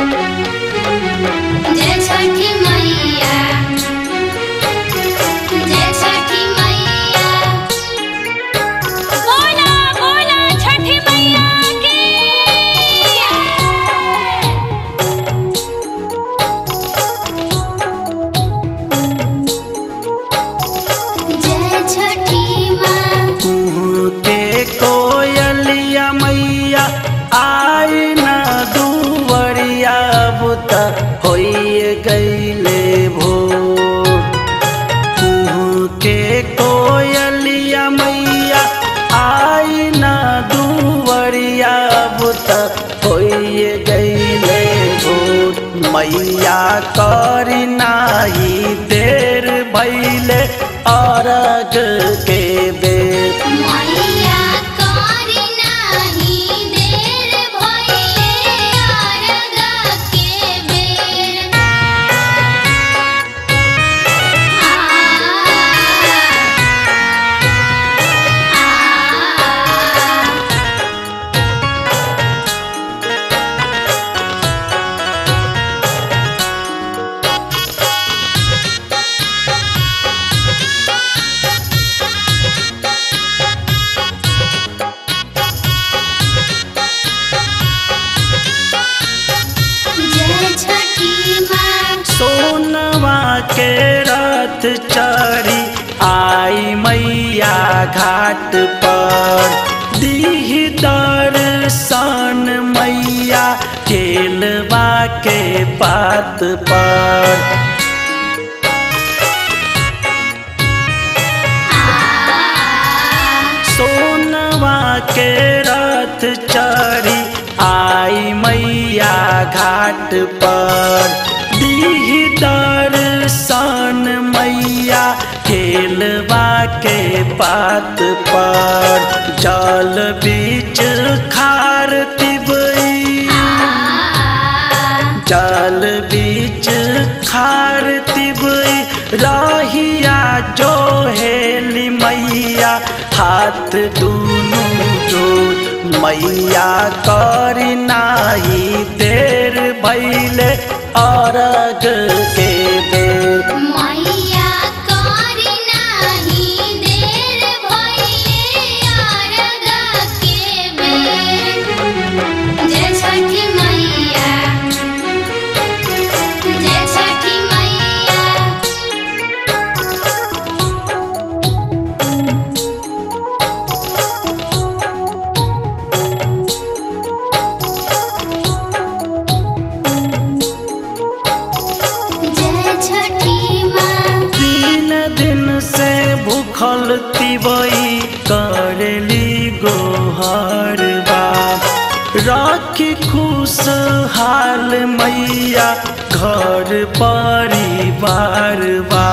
जय छठी मैया जय छठी मैया बोला बोला छठी मैया की जय छठी माँ कुहू के कोयलिया मैया आई न दुवरिया बुत होइए गईले भोर कुहू के कोयलिया मैया आई न दुवरिया बुत होइए गईले भोर मैया करी नाही देर भैले अरग के बेर मैया करी नाही देर भइले अरग के बेर आ आ जय छठी माँ सोनवा के रथ चढ़ी आई मैया घाट पर दीह दर्शन मैया केलवा के पात पर सोनवा के रथ चढ़ी आई मैया घाट पर दीह दर्शन मैया केलवा के पात पर जल बीच खार तिबई जल बीच खार तिबई रहिया जो हेली मैया हाथ दुनू जोड़ मैया करी नाही देर भैले अरग के बेर मैया करी नाही देर भइले अरग के बेर जय छठी मैया जय छठी मैया जय छठी माँ तीन दिन से भूखल तिबई करली गोहर बा राखी खुशहाल मैया घर परिवार बा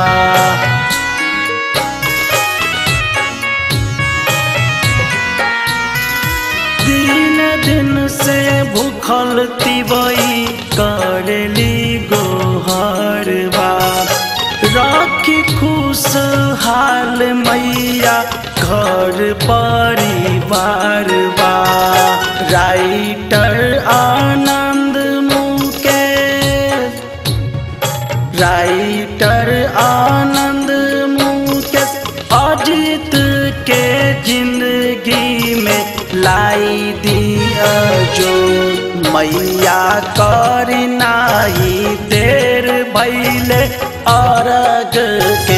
तीन दिन से भूखल तिबई करली गोहर बा राखी खुशहाल मैया घर परिवार बा राइटर आनंद मुकेश राइटर आनंद मुकेश अजित के जिंदगी में लाई दिया जो मैया कर नाही देर भैले अरग के